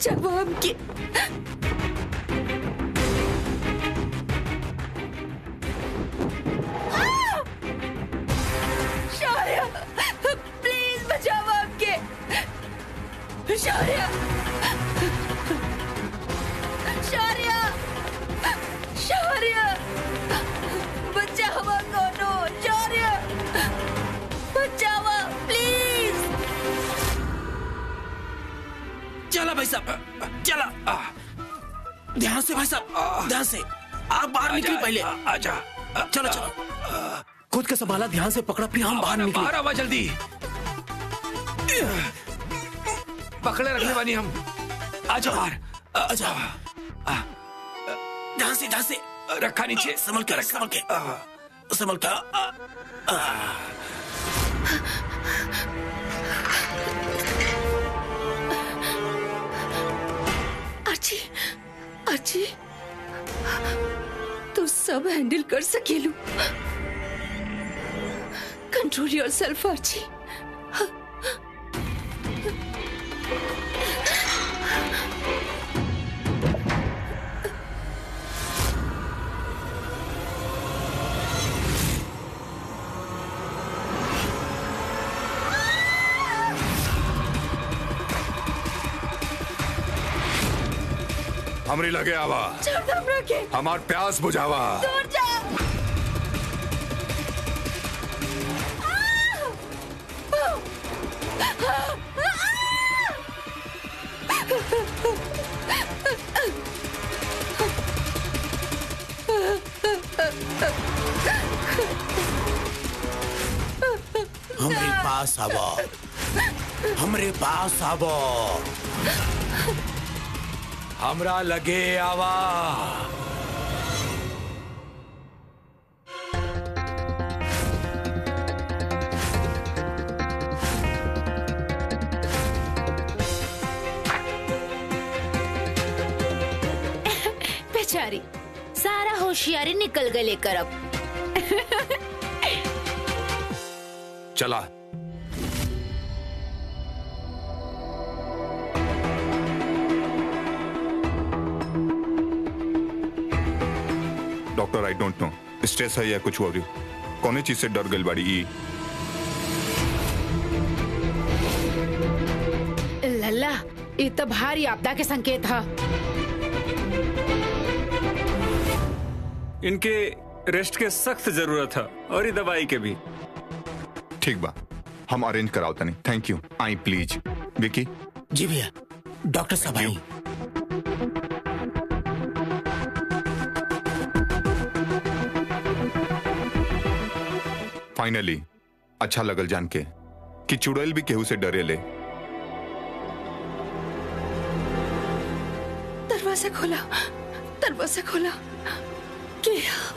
बचावा हमके शौर्य प्लीज बचावा हमके शौर्य शौर्य शौर्य बचावा कोनो शौर्य बचावा प्लीज चला भाई साहब चला आ, ध्यान से भाई साहब ध्यान से आप बाहर निकली पहले आजा चलो चलो खुद का संभाला ध्यान से पकड़ा फिर हम बाहर बाहर निकले आवा जल्दी पकड़े रखने वाली हम आजा बाहर अच्छा ध्यान से ध्यान से रखा नीचे संभल के संभल के संभल के अर्ची अर्ची तू सब हैंडल कर सकेलू कंट्रोल योर सेल्फ अर्ची हमरी लगे आवा छोड़ दम रखे हमार प्यास बुझावा दूर जा हमरे पास आवो हमरे पास आवो हमरा लगे आवा बेचारी सारा होशियारी निकल गए लेकर अब चला doctor I don't know stress है या कुछ हो रही कौन चीज से डर गई बाड़ी ई लल्ला ये तो भारी आपदा के संकेत है इनके रेस्ट के सख्त जरूरत है और ये दवाई के भी ठीक बा हम अरेंज कराओ तनी थैंक यू आई प्लीज विकी जी भैया डॉक्टर साहब आई फाइनली अच्छा लगल जान के कि चुड़ैल भी केहू से डरे ले दरवाजा खोला दरवाजा खोला के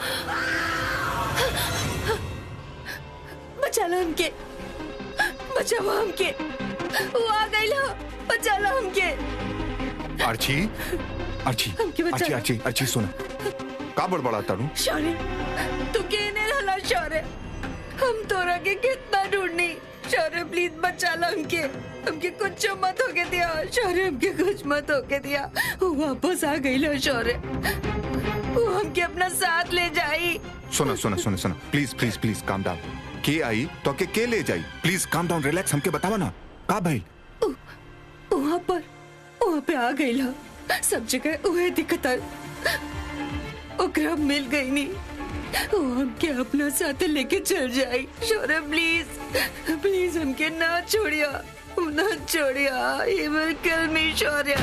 बचा लो हमके बचाओ हमके वो आ गई लो बचा लो हमके अर्ची अर्ची हमके बचा अर्ची लो। अर्ची अर्ची सुन का बड़बड़ा तारू शौर्य तू केने रहला शौर्य हम तोरा के कितना ढूंढनी शौर्य प्लीज बचा लो हमके हमके कुछ मत होके दिया शौर्य हमके कुछ मत होके दिया वो वापस आ गई लो शौर्य वो हमके अपना साथ ले जाई सुना सुना सुना सुना please please please calm down के आई तो के के ले जाई प्लीज काम डाउन रिलैक्स हमके बतावा ना का भाई वहाँ पर वहाँ पे आ गई ला सब जगह वह दिक्कत है ओकरा मिल गई नहीं वो हमके अपना साथ लेके चल जाई शौर्य प्लीज प्लीज हमके ना छोड़िया ना छोड़िया ये विल किल मी शौर्य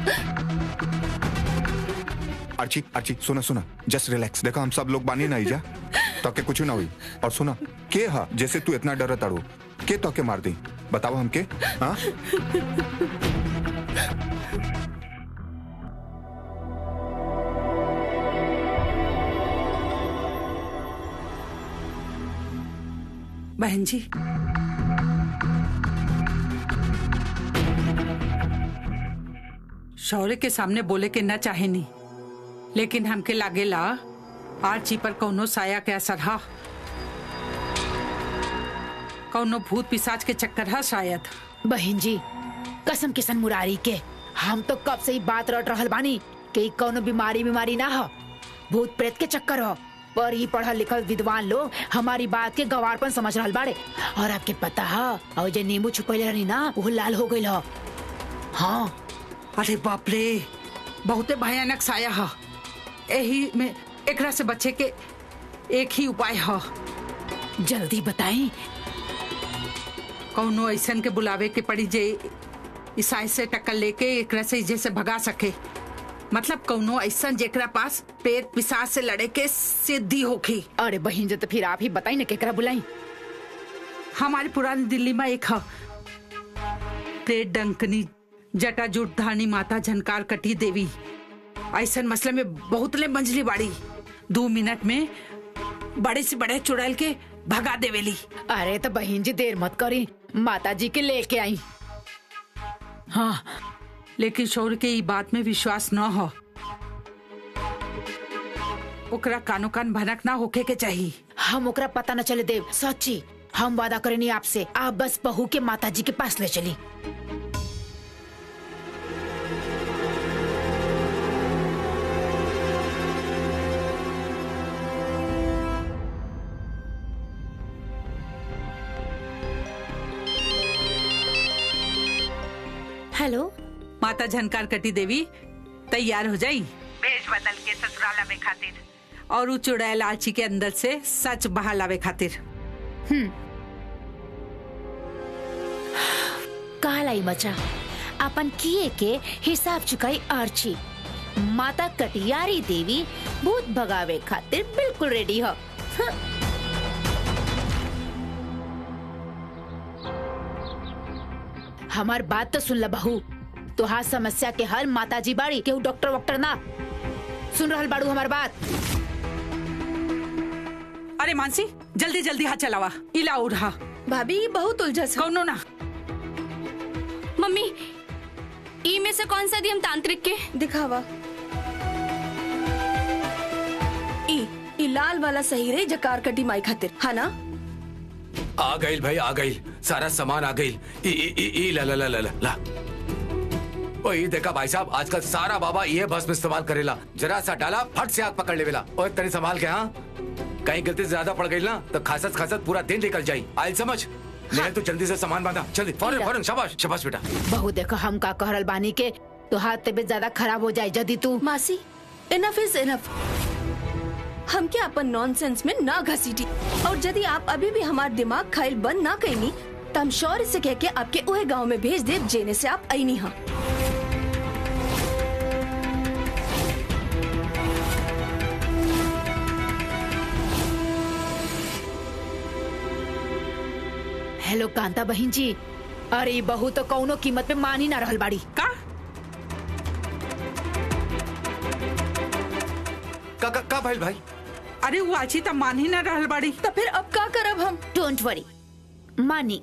अर्ची अर्ची सुना सुना जस्ट रिलैक्स देखा हम सब लोग बानी नहीं जा तो के कुछ ना हुई और सुना के हा जैसे तू इतना डर ताड़ू के तो के मार दी बताओ हमके हाँ बहन जी शौर्य के सामने बोले के न चाहे नहीं लेकिन हमके लागेला आर्ची पर कौनो साया के असर हा कौनो भूत पिशाच के चक्कर हा शायद बहन जी कसम किसन मुरारी के हम तो कब से ही बात रट रहल बानी कि ई कौनो बीमारी बीमारी ना हो भूत प्रेत के चक्कर हो पर ही पढ़ल लिखल विद्वान लोग हमारी बात के गवारपन समझ रहल बाड़े और आपके पता है और जे नींबू छुपैले रहनी ना वो लाल हो गई हो हाँ अरे बाप रे बहुते भयानक साया है यही में एकरा से बचे के एक ही उपाय है जल्दी बताएं कौनो ऐसन के बुलावे के पड़ी जे ईसाई से टक्कर लेके एकरा से जैसे भगा सके मतलब कौनो ऐसन जेकरा पास पेट पिसाच से लड़े के सिद्धि होखी अरे बहन जो तो फिर आप ही बताई ना केकरा बुलाई हमारी पुरानी दिल्ली में एक है प्रेत डंकनी जटा जुट धानी माता झनकार कटी देवी ऐसन मसले में बहुत ले मंजली बाड़ी दो मिनट में बड़े से बड़े चुड़ैल के भगा देवेली अरे तो बहन जी देर मत करी माता जी के लेके आई हाँ लेकिन शौर्य के ई बात में विश्वास न हो ओकरा कानो कान भनक ना होके के चाहिए हम ओकरा पता न चले देव सच्ची हम वादा करेनी आपसे आप बस बहू के माता जी के पास ले चली हेलो माता झनकार कटी देवी तैयार हो जाई भेष बदल के ससुराला में खातिर और उ चुड़ैल आलची के अंदर से सच बहा लावे खातिर कालाई मचा अपन किए के हिसाब चुकाई आर्ची माता कटियारी देवी भूत भगावे खातिर बिल्कुल रेडी हो हमार बात तो सुन ल बहू तुहार समस्या के हल माता जी बाड़ी केहू डॉक्टर वॉक्टर ना सुन रहल बाड़ू हमार बात अरे मानसी जल्दी जल्दी हाथ चलावा इला उड़ा भाभी बहुत उलझस हो कौनो ना मम्मी ई में से कौन सा दी हम तांत्रिक के दिखावा ई ई लाल वाला सही रही जकार कटी माई खातिर है ना आ गई भाई आ गई सारा सामान आ गई ई ई ई ई ला ला ला ला ला ला ओ ये देखा भाई साहब आजकल सारा बाबा ये भस्म इस्तेमाल करेला जरा सा डाला फट से आग पकड़ लेवेला और तनी संभाल के हाँ कहीं गलती से ज्यादा पड़ गई ना तो खासत खासत पूरा दिन निकल जाई आयल समझ नहीं तो जल्दी से सामान बांधा जल्दी फौरन फौरन शाबाश शाबाश बेटा बहू देखो हम का कहरल बानी के तुहार तबीयत ज्यादा खराब हो जाए यदि तू मासी इनफ इज इनफ हम क्या अपन नॉनसेंस में ना घसीटी और यदि आप अभी भी हमार दिमाग खाइल बंद ना कैनी तो हम शौर्य से कह के आपके उहे गांव में भेज देव जेने से आप आई नहीं हाँ हेलो कांता बहन जी अरे ई बहू तो कौनो कीमत पे मान ही ना रहल बाड़ी का का का, का भाई भाई अरे वो आची तो मान ही ना रहल बाड़ी तो फिर अब का करब हम डोंट वरी मानी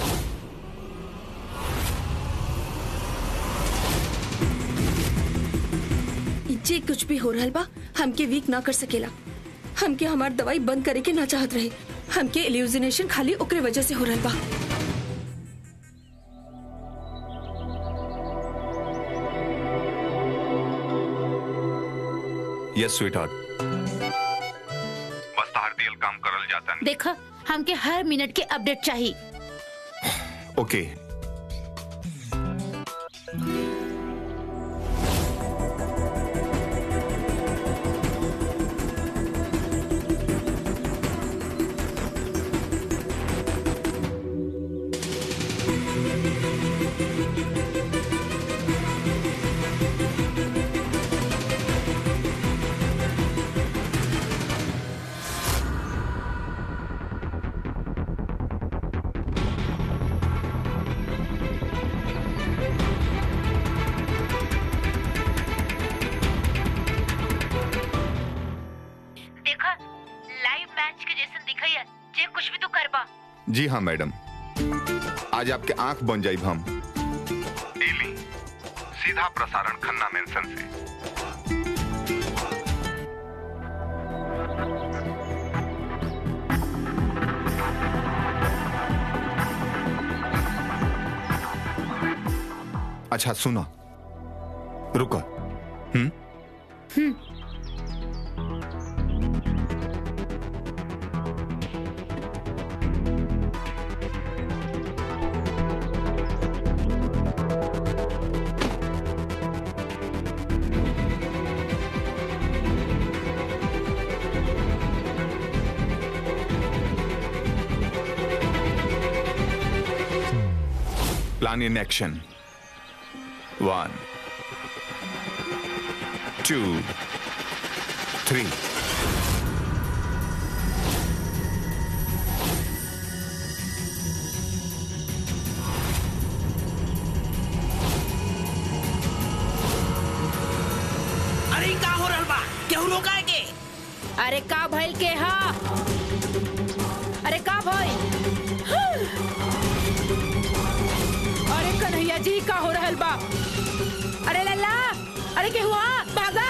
जे कुछ भी हो रहल बा हमके वीक ना कर सकेला हमके हमार दवाई बंद करे के ना चाहत रहे हमके इल्यूजिनेशन खाली ओकरे वजह से हो रहल बा यस स्वीटहार्ट बस तार दियल काम करल जाता देखा हमके हर मिनट के अपडेट चाहिए ओके देखा लाइव मैच के जैसे दिखाई है जे कुछ भी तो करबा जी हाँ मैडम आज आपके आंख बन जाई हम डेली सीधा प्रसारण खन्ना मेंशन से अच्छा सुनो रुको हम्म Plan in action. One, two, three. अरे का हो रहल बा केहू रोका है के अरे का भइल के हा अरे का भइल अरे कन्हैया जी का हो रहल बा अरे लल्ला अरे के हुआ भागा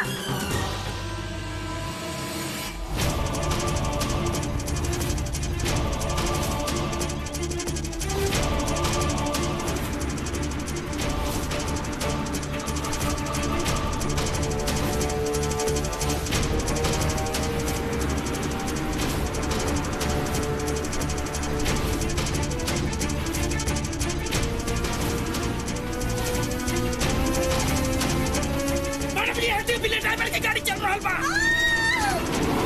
मैडम ये हटे बिले ड्राइवर की गाड़ी चल रहल बा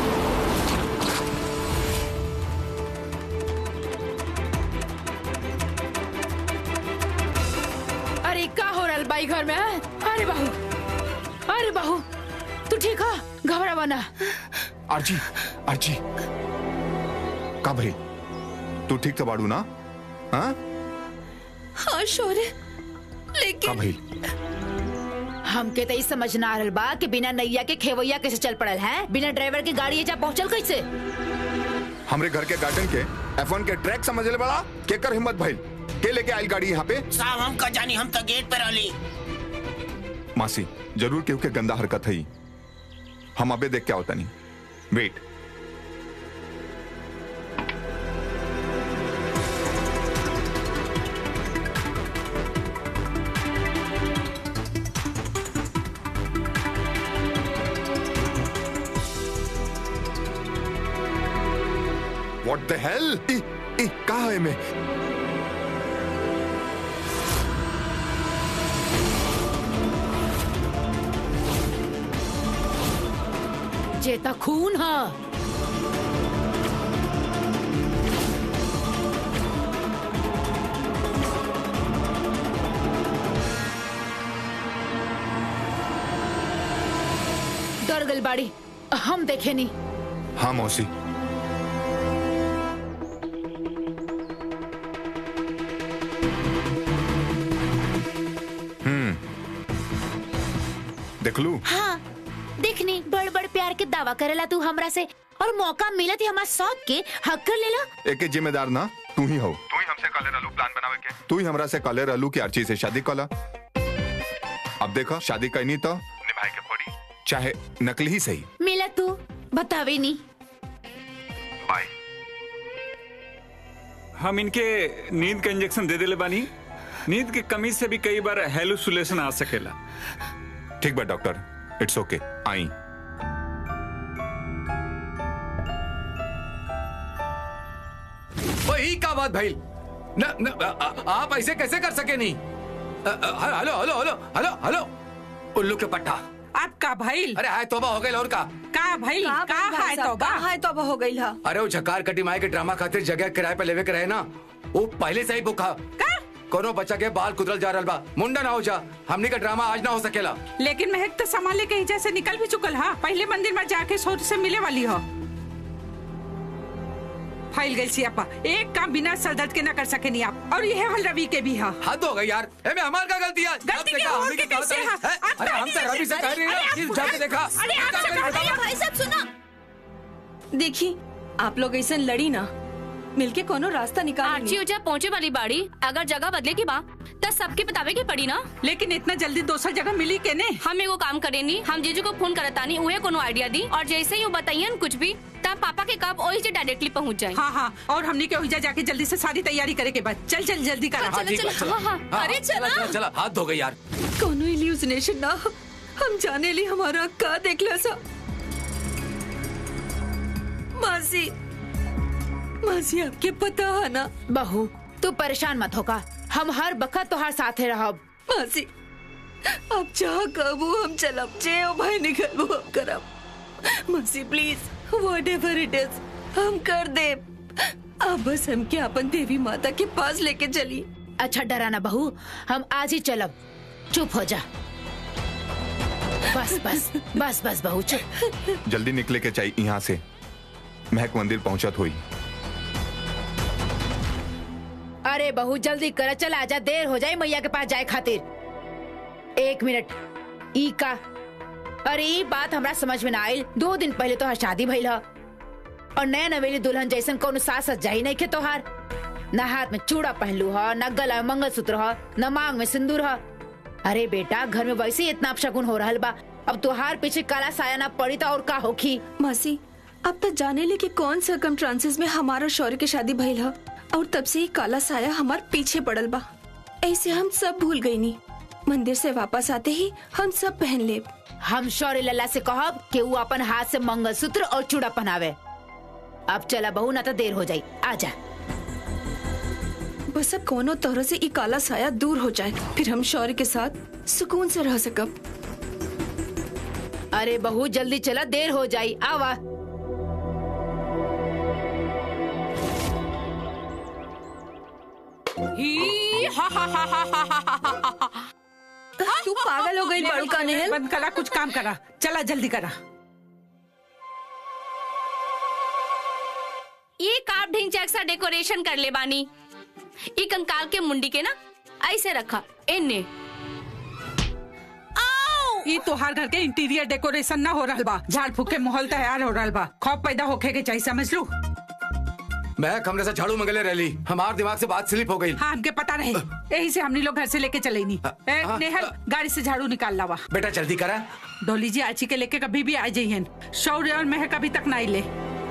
अरे का हो रहल बाई घर में हैं? अरे बहू अरे बहू तू ठीक हो घबरा बना आर्ची आर्ची का भाई तू ठीक तो बाड़ू ना हाँ हाँ शौर्य का लेकिन भाई हमके तो ई समझ ना आ रहल बा कि बिना नैया के खेवैया कैसे चल पड़ल है बिना ड्राइवर के गाड़ी एजा पहुंचल कैसे हमरे घर के गार्डन के F1 के ट्रैक समझ ले बड़ा केकर हिम्मत भाई के लेके आयल गाड़ी यहाँ पे साहब हम का जानी हम तो गेट पे रहली मासी जरूर केहू के गंदा हरकत है हम अबे देख क्या होता नहीं वेट What the hell? ई, ई, कहा है मैं जेता खून हा डर गल बाड़ी हम देखे नहीं हाँ मौसी हम्म देख लू हाँ देखनी बड़ बड़ प्यार के दावा करेला तू हमरा से और मौका मिलत ही हमार शौक के हक कर लेला एक जिम्मेदार ना तू ही हो तू ही हमसे काले रहलू प्लान बनावे के तू ही हमरा से काले रहलू की आर्ची से शादी कला अब देखो शादी करनी तो निभाए के पड़ी चाहे नकली ही सही मिला तू बतावे नहीं बाय हम इनके नींद का इंजेक्शन दे देले बानी नींद की कमी से भी कई बार हेलुसिनेशन आ सकेला ठीक बा डॉक्टर इट्स ओके आई वही का बात भाई न, न, आ- आ- आप ऐसे कैसे कर सके नहीं अ, अ, hello hello hello hello hello उल्लू के पट्टा आपका भइल अरे हाय तोबा हो गई और का का भइल का है तो का है तो हो गई हा अरे वो झकार कटी माए के ड्रामा खातिर जगह किराए पे लेवे के रहे ना वो पहले से ही बुक हा का कोनो बच्चा के बाल कुदरल जा रहल बा मुंडा ना हो जा हमनी का ड्रामा आज ना हो सकेला लेकिन महक तो सामान लेके हिजा से निकल भी चुकल हा पहले मंदिर में जाके सोच से मिले वाली हो फाइल गई सियापा एक काम बिना सर दर्द के ना कर सके नहीं आप और यह हल रवि के भी हा हद हो गई यार ए मैं हमार का गलती है गलती जब क्या देखा और हमनी के की कैसे गलती है? है। आप अरे हम पहले तो रवि से से- कह रही अरे है आप कि पूरा- जाके देखा अरे आप क्या से करें कहा- बताओ? भाई साहब सुना देखी आप लोग ऐसा लड़ी ना मिलके कोनो रास्ता निकाल आर्ची उजा पहुँचे वाली बाड़ी अगर जगह बदले की बा त सबके बतावे के पड़ी ना लेकिन इतना जल्दी दूसर जगह मिली के ने हम एगो काम करेनी हम जीजू को फोन करतानी उहे कोनो आइडिया दी और जैसे ही वो बताइए कुछ भी तब पापा के कब ओही से डायरेक्टली पहुँच जाए हाँ हाँ और हमने के ओहिजा जाके जल्दी से सारी तैयारी करे के बाद चल चल जल्दी करा हाँ, ठीक बा, चलो, चला। हाँ, हाँ, हाँ, अरे चला चला। चला चला हाथ धो गई यार कोनो इल्यूजनेशन ना हो हम जाने ली हमारा का देखला सा मासी मासी आपके पता है ना बहू तू परेशान मत होगा हम हर बखत तोहार साथे रहब मासी आप चाह कबू हम चलब जे ओ भाई निकल वो हम करब मासी please whatever it is हम कर दे आप बस हमके अपन देवी माता के पास लेके चली अच्छा डराना बहू हम आज ही चलब चुप हो जा बस बस बस बस बहू चुप जल्दी निकले के चाहिए यहाँ से महक मंदिर पहुंचत हुई अरे बहू जल्दी कर चल आजा देर हो जाए मैया के पास जाए खातिर एक मिनट ई का अरे ई बात हमरा समझ में ना आयल दो दिन पहले तो शादी भइल ह और नया नवेली दुल्हन जैसन कोनो सास सजाई नहीं के तोहार न हाथ में चूड़ा पहनलू ह न गला में मंगलसूत्र ह न मांग में सिंदूर ह अरे बेटा घर में वैसे ही इतना अपशगुन हो रहल बा अब तोहार पीछे काला साया ना पड़ी तो और का होखी मासी अब तक जाने ले कि कौन सरकम ट्रांसेस में हमारा शौर्य के शादी भइल ह और तब से ही काला साया हमार पीछे पड़ल बा ऐसे हम सब भूल गई नी मंदिर से वापस आते ही हम सब पहन ले हम शौर्य लल्ला से कहब कि वो अपन हाथ से मंगलसूत्र और चूड़ा पहनावे अब चला बहू ना तो देर हो जाई आजा बस अब कोनो तरह से ई काला साया दूर हो जाए फिर हम शौर्य के साथ सुकून से रह सकब अरे बहू जल्दी चला देर हो जाई आवा ही हा हा हा हा हा हा हा हा हा तू पागल हो गई बड़ू का नेहल बंद करा कुछ काम करा चला जल्दी करा ये काप ढिंग चैक्सा डेकोरेशन कर ले बानी ई कंकाल के मुंडी के ना ऐसे रखा इन्ने ये तोहार घर के इंटीरियर डेकोरेशन ना हो रहल बा झाड़ फूक के माहौल तैयार हो रहल बा खौफ पैदा होखे के चाहिए समझ लू महक हमने से झाड़ू मंगले रही हमारे दिमाग से बात स्लिप हो गई हाँ हमके पता रहे यही से हमनी लोग घर से लेके चले नहीं ए, हाँ, नेहल गाड़ी से झाड़ू निकाल लावा बेटा जल्दी करा डोली जी आची के लेके कभी भी आ जाइए शौर्य और महक अभी तक ना ले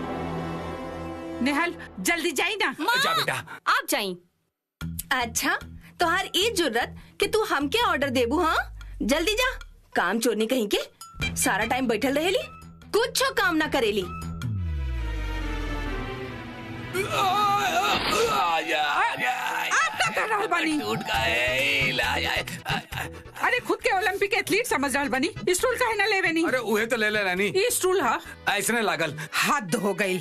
नेहल जल्दी जाई ना जा बेटा आप जाई अच्छा तोहार ई जुर्रत कि तू हमके ऑर्डर देबू हाँ जल्दी जा काम चोरनी कहीं के सारा टाइम बैठल रहेली कुछ काम ना करेली आप का कर रहल बानी टूट गए अरे खुद के ओलंपिक एथलीट समझ रहल बानी स्टूल काहे ना लेवे नी अरे उहे तो ले ले रानी ये स्टूल हा ऐसने लागल हद हो गई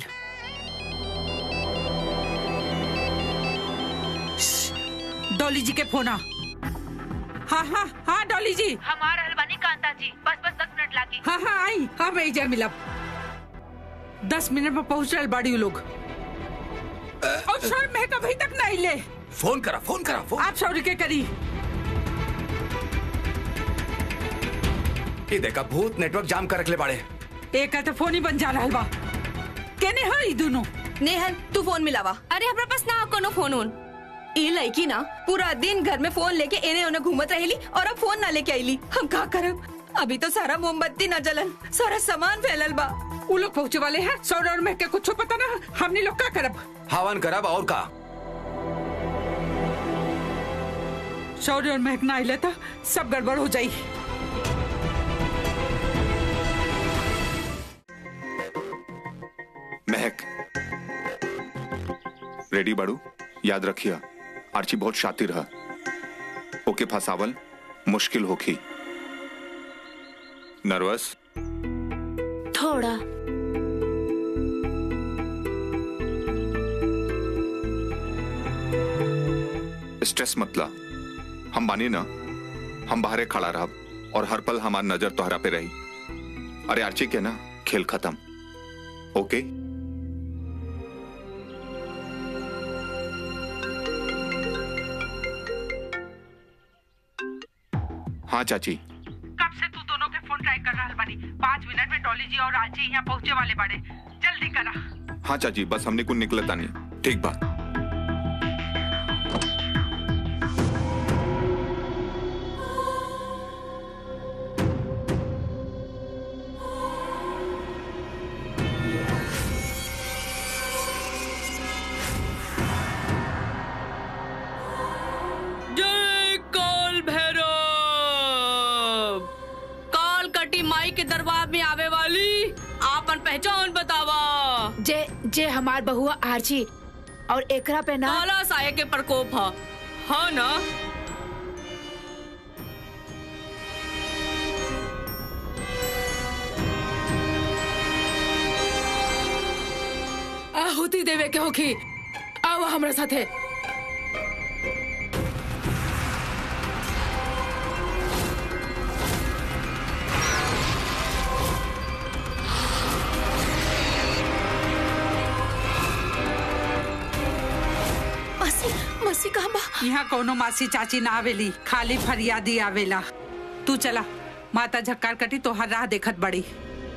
डॉली जी के फोन आ हाँ हाँ हाँ डॉली जी हमारा हलवानी कांता जी बस बस दस मिनट लागी हाँ हाँ आई हाँ मैं जय मिलब दस मिनट में पहुंच रहे बाड़ी लोग और सर मैं कभी तक नहीं ले फोन करा फोन करा फोन आप सौरी के करी ये देखा भूत नेटवर्क जाम कर रखले बाड़े एक तो फोन ही बन जा रहा बा केने है ई दोनों नेहल तू फोन मिलावा अरे हमरा पास ना कोनो फोन उन ई लड़की ना पूरा दिन घर में फोन लेके एने ओने घूमत रहेली और अब फोन ना लेके आईली हम का करब अभी तो सारा मोमबत्ती न जलन सारा सामान फैलल बा वो लोग पहुंचे वाले हैं सौर और मैं के कुछ पता ना हमने लोग का करब हवन करब और का सौर और महक ना आइले था सब गड़बड़ हो जाई महक रेडी बाड़ू याद रखिया आर्ची बहुत शातिर है ओके फसावल मुश्किल होखी नर्वस थोड़ा स्ट्रेस मतला हम बानी ना हम बाहरे खड़ा रहब और हर पल हमार नजर तोहरा पे रही अरे आर्ची के ना खेल खत्म ओके हाँ चाची कब से तू दोनों के फोन ट्राई कर रहा बानी पाँच मिनट में डॉली जी और आजी यहाँ पहुँचे वाले बड़े जल्दी करा हाँ चाची बस हमने कुछ निकलता नहीं ठीक बात जय काल भैरव काल बतावा जे जे हमार बहुआ आरची और एकरा पे ना काला साये के प्रकोप ह हाँ ना आहुति देवे के होखी आओ हमरा साथे मसी मसी कहाँ बा यहाँ कोनो मासी चाची ना आवेली खाली फरियादी आवेला तू चला माता झक्कार कटी तो हर राह देखत बड़ी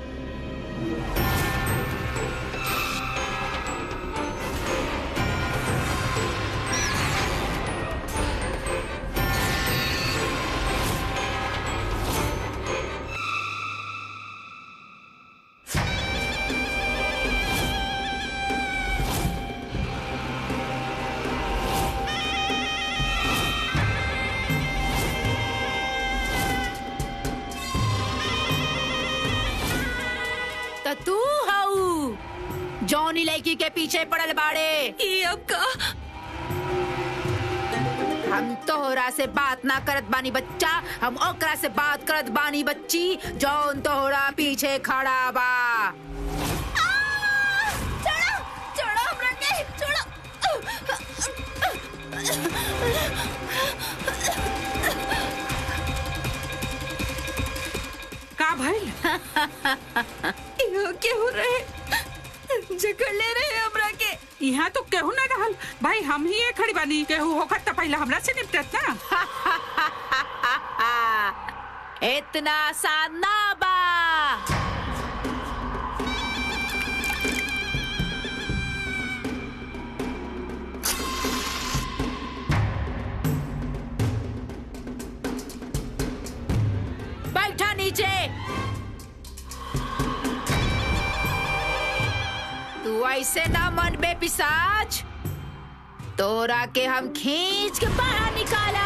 त तू हाउ जौनी लड़की के पीछे पड़ल बाड़े ये अब का हम तोहरा से बात ना करत बानी बच्चा हम ओकरा से बात करत बानी बच्ची जौन तोहरा पीछे खड़ा बा छोड़ो छोड़ो हमरा के छोड़ो का भइल इहो के हो रहे जकड़ ले रहे हमरा के यहाँ तो केहू ना रहल भाई हम ही ये खड़ी बानी केहू होखत त पहले हमरा से निपटत ना इतना आसान ना बा बैठा नीचे तू ऐसे ना मन बे पिसाच तोरा के हम खींच के बाहर निकाला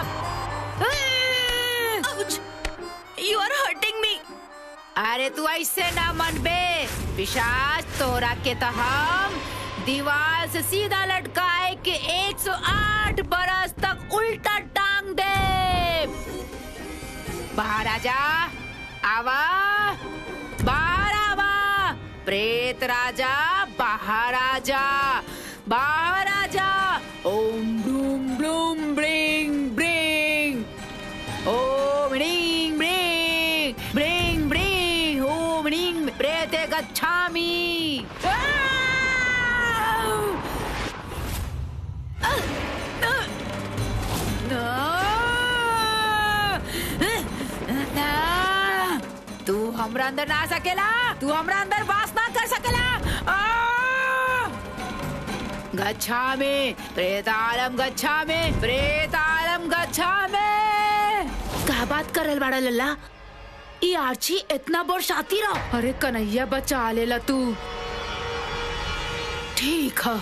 ouch you are hurting me अरे तू ऐसे ना मन बे पिशाच तोरा के तो हम दीवार से सीधा लटकाए के 108 बरस तक उल्टा टांग दे बाहर आजा आवा बाहर आवा प्रेत राजा बाहर आजा बाहर आजा ओम ब्लूम ब्लूम ब्रिंग ब्रिंग ओम ह्रीं ब्रिंग ब्रिंग ब्रिंग ओम ह्रीं प्रेते गच्छामि तू हमरा अंदर ना आ सकेला तू हमरा अंदर वास ना कर सकेला आ! गच्छामि प्रेतालम गच्छामि प्रेतालम गच्छामि का बात करल बाड़ा लल्ला ई आर्ची इतना बड़ शातिर रह अरे कन्हैया बचा लेला तू ठीक है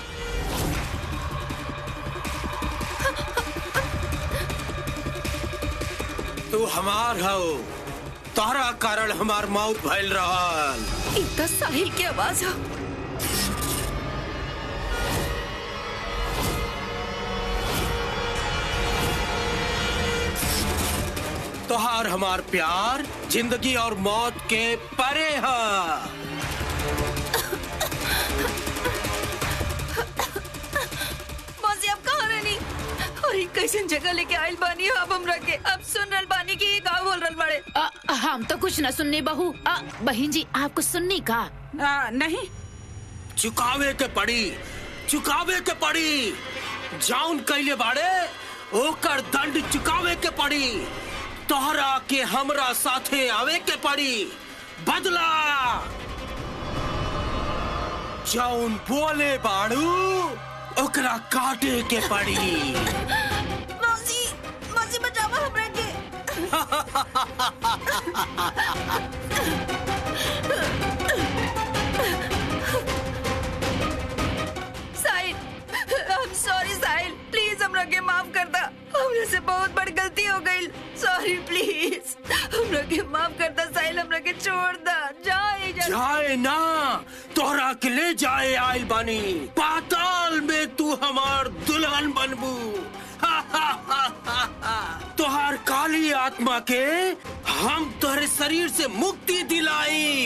तू हमार हो तोहरा कारण हमार मौत भइल रहल ई त साहिल की आवाज है तोहार हमार प्यार जिंदगी और मौत के परे है मौसी अब कहाँ रहनी और ई कैसन जगह लेके आइल बानी हो अब हमरा के अब सुन रहल बानी कि ई का बोल रहल बाड़े अ, हम तो कुछ न सुननी बहू अ, बहन जी आप कुछ सुननी का आ, नहीं चुकावे के पड़ी चुकावे के पड़ी जाउन कैले बाड़े ओकर दंड चुकावे के पड़ी तोहरा के हमरा साथे आवे के पड़ी बदला जाउन बोले बाड़ू ओकरा काटे के पड़ी मौसी मौसी बचावा हमरा के Sahil I am sorry Sahil please हमरा के माफ कर दा हमरा से बहुत बड़ गलती हो गई सॉरी प्लीज हमरा के माफ कर दा साहिल हमरा के छोड़ दा जा जाए ना तोहरा के ले जाए आयल बानी पाताल में तू हमार दुल्हन बनबू तोहार काली आत्मा के हम तोहरे शरीर से मुक्ति दिलाई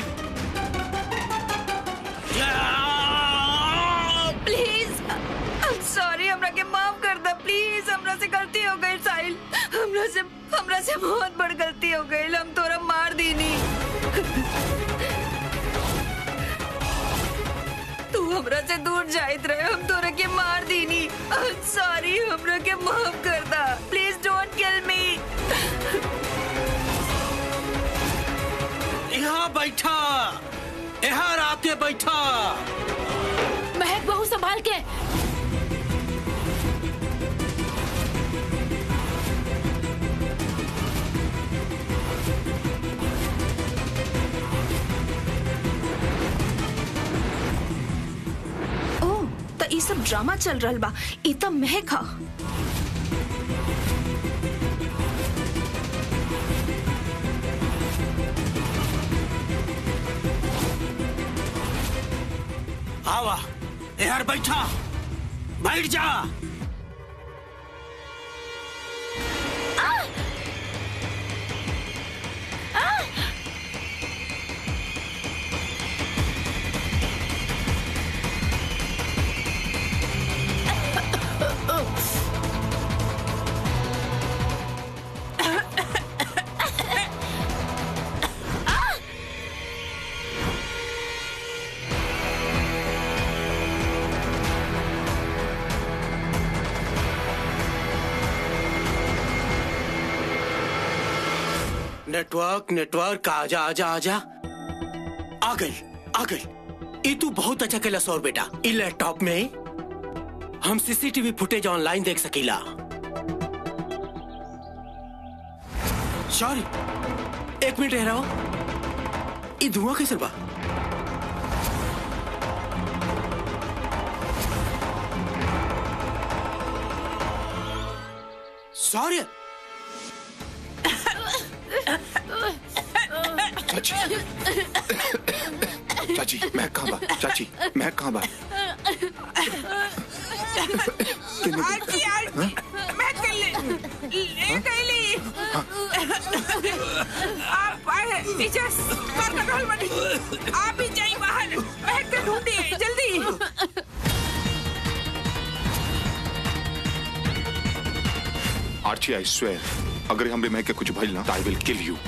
प्लीज I'm सॉरी हमरा के माफ कर दे प्लीज हमरा से गलती हो गई साहिल हमरा से हमरा से बहुत बड़ गलती हो गई हम तोरा मार दीनी तू हमरा से दूर जाइत रहे हम तोरा के मार दीनी सॉरी हमरा के माफ कर दा प्लीज डोंट किल मी यहाँ बैठा यहाँ आके बैठा महक बहू संभाल के ओ त ई सब ड्रामा चल रहल बा ई त महक ह आवा यहाँ बैठा बैठ जा नेटवर्क नेटवर्क आजा आजा आजा आ गई आ गई ई तू बहुत अच्छा खेला सौर बेटा ई लैपटॉप में हम सीसीटीवी फुटेज ऑनलाइन देख सकीला सॉरी एक मिनट रह रहा हो ई धुआं कैसे बा सॉरी चाची चाची मैं कहाँ बा चाची मैं कहाँ बा किन्ने दिन- आरती आरती मैं कर ले ले गईली आप आए पीछे कर कंट्रोल बनी आप ही जाइए बाहर मैं के ढूंढिए जल्दी आर्ची आई स्वेयर अगर हमरे मैं के कुछ भइल ना आई विल किल यू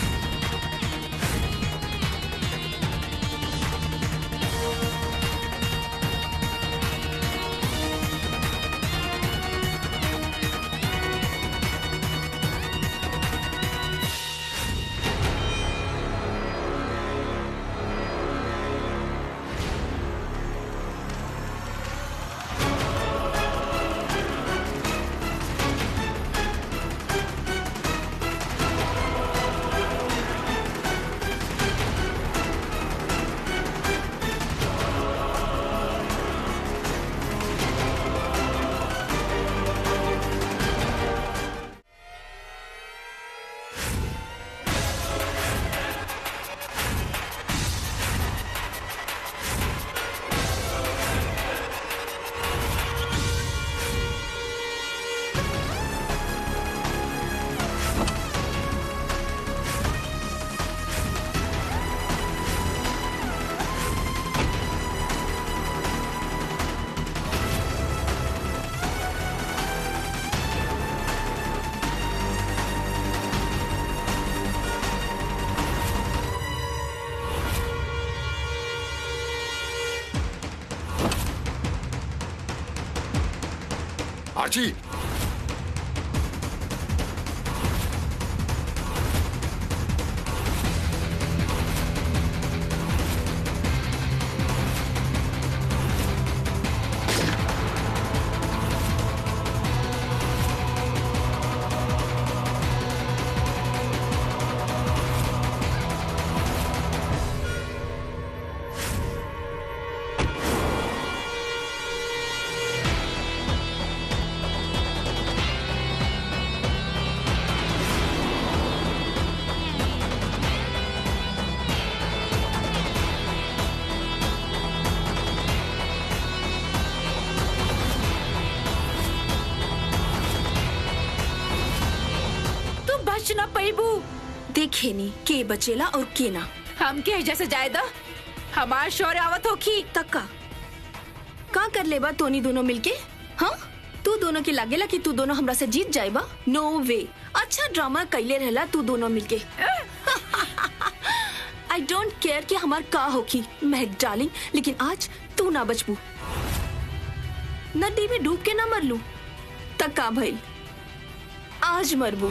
आर्ची बच न पैबू देखे नी के बचेला और के ना हमके एजा से जाए द हमार शौर्य आवत होखी तक का का कर लेबा तोनी दोनों मिलके हाँ तू दोनों के लागेला कि तू दोनों हमरा से जीत जाएबा नो वे अच्छा ड्रामा कैले रहला तू दोनों मिलके आई डोंट केयर कि हमार का होखी महक डार्लिंग लेकिन आज तू ना बचबू नदी में डूब के ना मरलू तक का भइल आज मरबू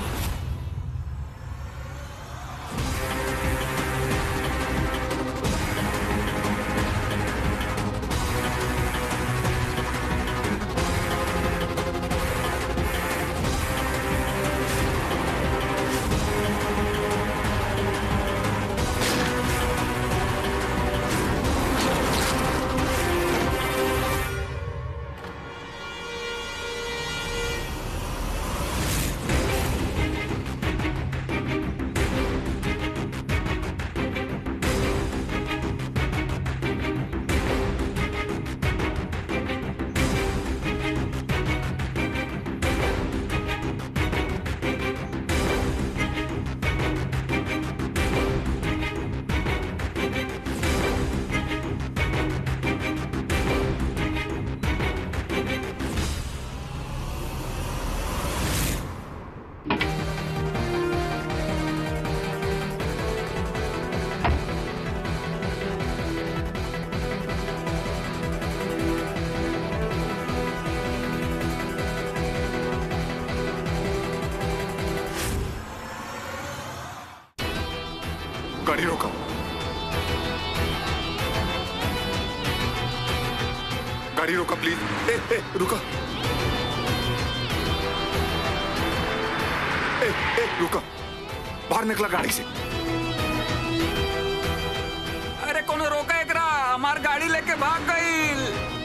गाड़ी रोको गाड़ी रोका प्लीज ए ए रुका ए ए रुका बाहर निकला गाड़ी से अरे कोनो रोका एकरा हमार गाड़ी लेके भाग गईल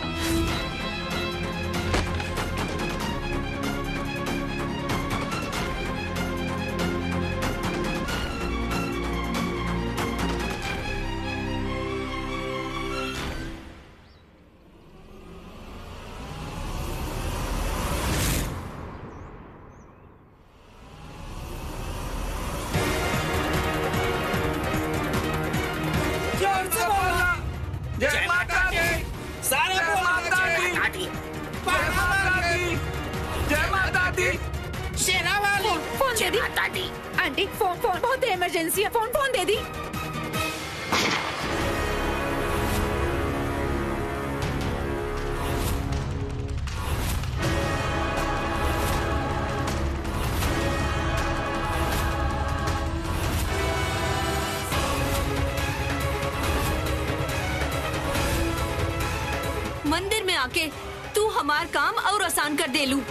जय माता दी सारे जय माता दी जय माता दी जय माता दी फोन दे दी आंटी फोन फोन बहुत इमरजेंसी है फोन फोन दे दी मंदिर में आके तू हमार काम और आसान कर दे लू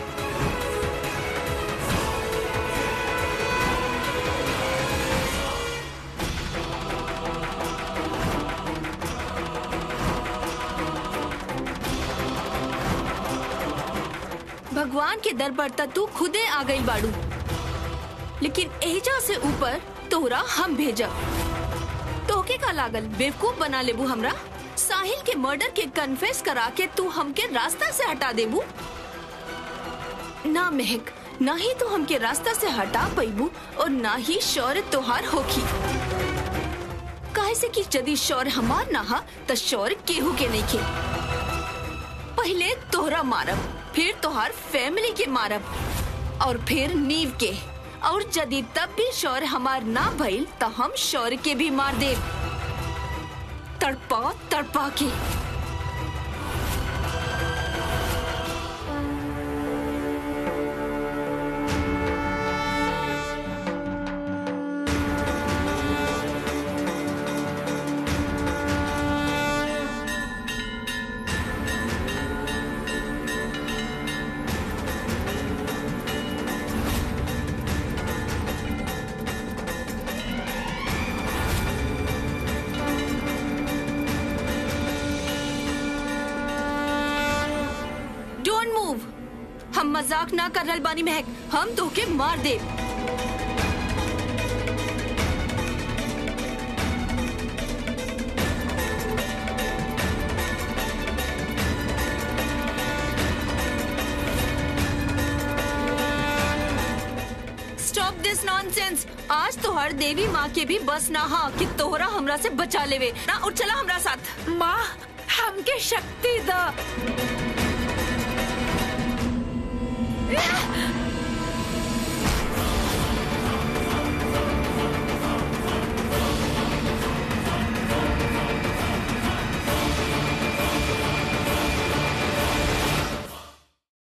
भगवान के दर पर तक तू खुदे आ गई बाड़ू लेकिन एजा से ऊपर तोहरा हम भेजा तोके का लागल बेवकूफ बना लेबू हमरा साहिल के मर्डर के कन्फेस करा के तू हमके रास्ता से हटा देबू ना महक ना ही तू हमके रास्ता से हटा पैबू और ना ही शौर्य तोहार होखी काहे से कि यदि शौर्य हमार ना हा त शौर्य केहू के नहीं खे पहले तोहरा मारब फिर तोहार फैमिली के मारब और फिर नीव के और यदि तब भी शौर्य हमार ना भइल त हम शौर्य के भी मार देब तड़पा तड़पा के डोंट मूव हम मजाक ना कर रहल बानी महक हम तोके मार दे स्टॉप दिस नॉनसेंस आज तोहर देवी माँ के भी बस ना हा कि तोहरा हमरा से बचा लेवे ना उठ चला हमरा साथ माँ हमके शक्ति द